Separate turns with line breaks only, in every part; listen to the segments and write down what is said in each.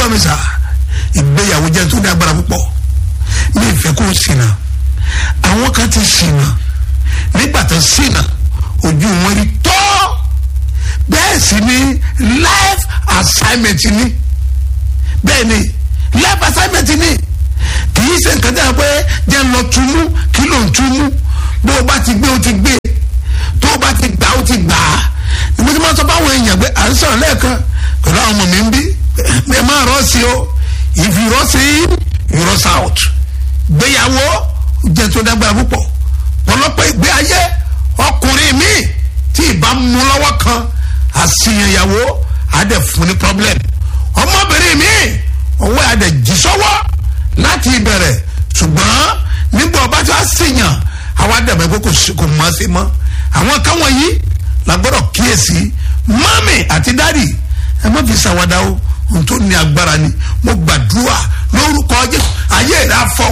gbọ́ mi sà ìgbéyàwó jẹ́ tó ní agbára púpọ̀ mi ìfẹ́ kó ṣìnà àwọn kan ti ṣìnà nígbà tó ṣìnà ojú wọn rí tọ́ bẹ́ẹ̀ sì ni life assignment ni bẹ́ẹ̀ ni life assignment ni kì í ṣe nǹkan tí a pé jẹ́ lọ túmú kí ló ń túmú bó o bá ti gbé o ti gbé tó o bá ti gbà o ti gbà á ìgbé tí wọ́n sọ fáwọn èèyàn pé à ń sọ̀rọ̀ lẹ́ẹ̀kan pẹ̀lú àwọn ọmọ mi ń bí ẹ máa rọ́ sí o if you rọ́ sí you rọ́ out gbéyàwó jẹ́ tó dágbára púpọ̀ pọ̀lọpọ̀ ìgbé ayé ọkùnrin mi tí ìbá mú lọ́wọ́ kan àṣìyànyàwó àdẹ fún ní problem ọmọbìnrin mi ọwọ́ àdẹ jí sọ́wọ́ láti ìbẹ̀rẹ̀ ṣùgbọ́n nígbà ọba tí wàá ṣìyàn àwa dẹ̀bẹ̀ pé kò mọ̀ sí mọ́ àwọn kan wọ̀nyí la gbọ́dọ̀ kíyèsí mọ́mì àti dádì ẹ má fi ṣàwádà o ohun tó ní agbára ni mo gbàdúrà lórúkọ Jésù ayé rẹ afọ.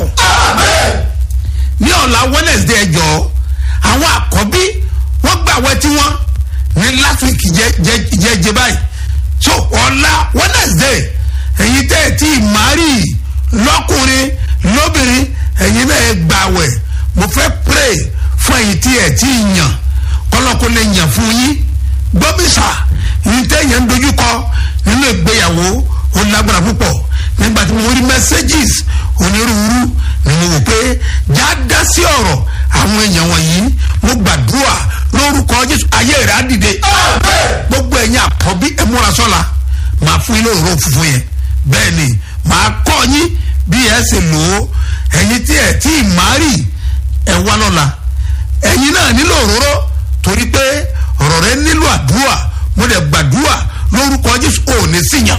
ní ọ̀la Wednesday ẹjọ́ àwọn àkọ́bí wọ́n gbà wẹ́ tí wọ́n ní last week jẹ́ jẹ́ báyìí so ọ̀la Wednesday ẹ̀yin tẹ́ ẹ̀ tí ì márì lọ́kùnrin lóbìnrin ẹ̀yin náà ẹ̀ gbàwẹ̀ mo fẹ́ pray fún ẹ̀yin tí ẹ̀ tí ì yàn kọ́lọ́kọ́ lè yàn fún yín gbọ́bísà yìí tẹ́ yẹn ń dojúkọ nínú ìgbéyàwó ó lágbára púpọ̀ nígbà tí mo rí messages onírúurú ni mo wò pé já dá sí ọ̀rọ̀ àwọn èèyàn wọ̀nyí mo gbàdúrà lórúkọ Jésù ayé rẹ̀ á dìde gbogbo ẹ̀yin àkọ́bí ẹ múra sọ́la màá fún yín lóòrò funfun yẹn bẹ́ẹ̀ ni màá kọ́ yín bí ẹ ṣe lò ó ẹ̀yin tí ẹ̀ tí ì márì ẹ̀ wá lọ́la ẹ̀yin náà nílò òróró torí pé ọ̀rọ̀ rẹ nílò àdúrà mo dẹ̀ gbàdúrà lórúkọ Jésù ò ní síyàn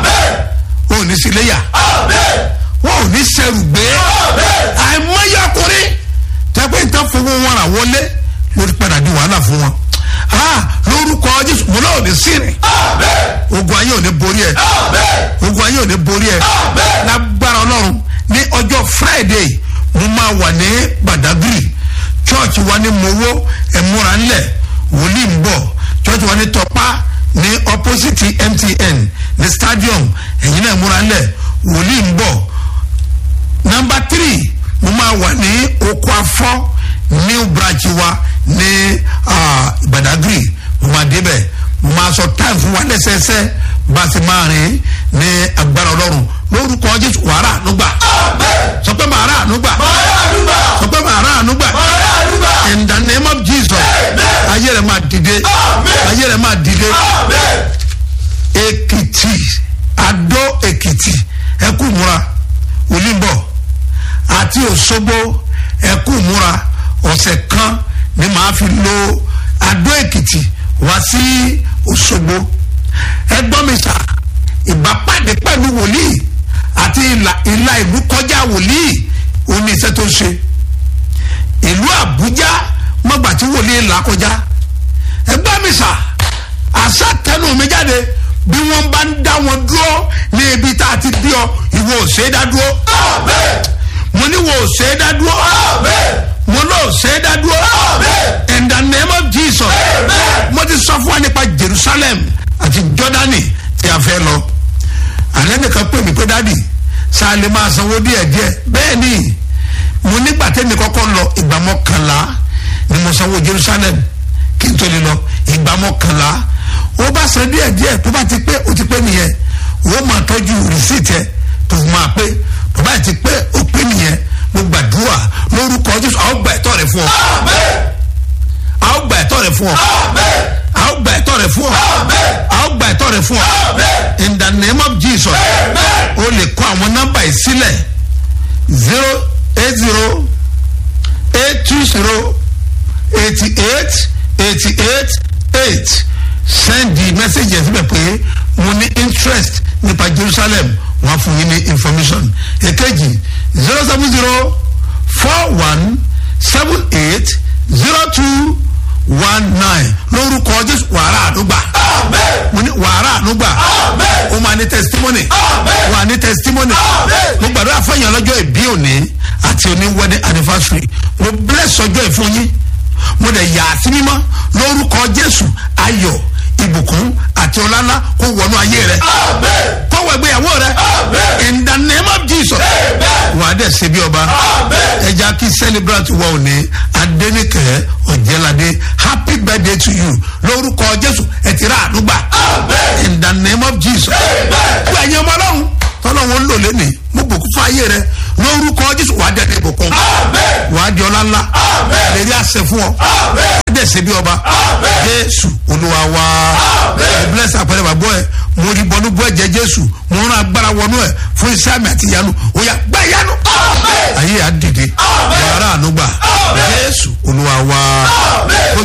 ò ní síléyà wọn ò ní sẹ́rù gbé àìmọye ọkùnrin tẹ́pẹ́ ìtàn fowó wọn rà wọlé lórí padà di wàhálà fún wọn lórúkọ Jésù mo náà ò ní sírìn ogun ayé ò ní borí ẹ ogun ayé ò ní borí ẹ lágbára Ọlọ́run ní ọjọ́ Friday mo máa wà ní Badagry church wa ní mowó ẹ̀múra ńlẹ̀ wòlíì ń bọ̀ church wa ní tọpá ní opposite MTN ní stadium ẹ̀yin náà ẹ̀múra ńlẹ̀ wòlíì ń bọ̀ number three mo máa wà ní oko afọ́ new branch wa ní Badagry mo máa débẹ̀ mo máa sọ time fún wa lẹ́sẹẹsẹ bá a ti máa rìn ní agbára ọlọ́run lórúkọ Jésù wàrà ànúgbà sọ pé màá rà ànúgbà sọ pé màá rà ànúgbà in the name of Jesus ayé rẹ máa dìde ayé rẹ máa dìde Èkìtì Adó Èkìtì ẹkú múra Olúbọ àti Òṣogbo ẹkú múra ọ̀sẹ̀ kan ni màá fi lo Adó Èkìtì wá sí Òṣogbo ẹgbọ́n mi sà ìbápàdé pẹ̀lú wòlíì àti ìlà ìlú kọjá wòlíì òní iṣẹ́ tó ń ṣe ìlú Àbújá mọ̀gbà tí wòlíì là kọjá ẹgbọ́n mi sà àṣà tẹnu mi jáde bí wọ́n bá ń dá wọn dúró ní ibi tá a ti bí ọ ìwọ ò ṣe é dá dúró mo ní wo ò ṣe é dá dúró mo náà ò ṣe é dá dúró in the name of Jesus mo ti sọ fún wa nípa Jerusalem àti Jordani tí a fẹ́ lọ alẹ́ nìkan pè mí pé dádì sáà lè máa sanwó díẹ̀ díẹ̀ bẹ́ẹ̀ ni mo nígbà tẹ́mi kọ́kọ́ lọ ìgbà mọ́kànlá ni mo sanwó Jerusalem kí n tó lè lọ ìgbà mọ́kànlá ó bá san díẹ̀ díẹ̀ tó bá ti pé ó ti pé nìyẹn ó máa tọ́jú rìsíìtì ẹ̀ tó máa pé tó bá ti pé ó pé nìyẹn mo gbàdúrà lórúkọ Jésù àwọn gbà ẹ̀tọ́ rẹ̀ fún ọ àwọn gbà ẹ̀tọ́ rẹ̀ fún ọ àwọn gbà ẹ̀tọ́ rẹ̀ fún ọ àwọn gbà ẹ̀tọ́ rẹ̀ fún ọ in the name of Jesus o lè kọ àwọn nọ́mbà yìí sílẹ̀ zero eight zero eight two zero eighty eight eighty eight eight send the message yẹn síbẹ̀ pé mo ní interest nípa Jerusalem wọ́n á fún yín ní information èkejì zero seven zero four one seven eight zero two one nine lórúkọ Jésù wàrà àdúgbà mo ní wàrà àdúgbà o máa ní testimony wà ní testimony mo gbàdúrà fẹ́yìn ọlọ́jọ́ ìbí òní àti òní wedding anniversary mo bless ọjọ́ ìfún yín mo dẹ̀ yà á sí mímọ́ lórúkọ Jésù ayọ̀ ìbùkún àti ọlá ńlá kó wọnú ayé rẹ kó wọ ìgbéyàwó rẹ ṣe bí ọba ẹja kí celebrate wa òní adẹnikẹ ọjẹlade happy birthday to you lórúkọ jésù ẹ ti rà àdúgbà in the name of jesus gbogbo ẹ̀yin ọmọ ọlọ́run tọ́lọ́run ń lò lẹ́nìí mo bùkún fún ayé rẹ lórúkọ jésù wàá dẹ̀ ní ìbùkún wàá di ọlá ńlá lè rí àṣẹ fún ọ wàá dẹ̀ ṣe bí ọba jésù olúwa wa ẹ bless àpẹẹrẹ bàbá ẹ mo rí bọnú bọ ẹ̀jẹ̀ jésù mo rán agbára wọnú ẹ fún iṣẹ́ àmì àti ìyanu ó yá gbá ìyanu ayé yà á dìde wàrà ànúgbà jésù olúwa wa.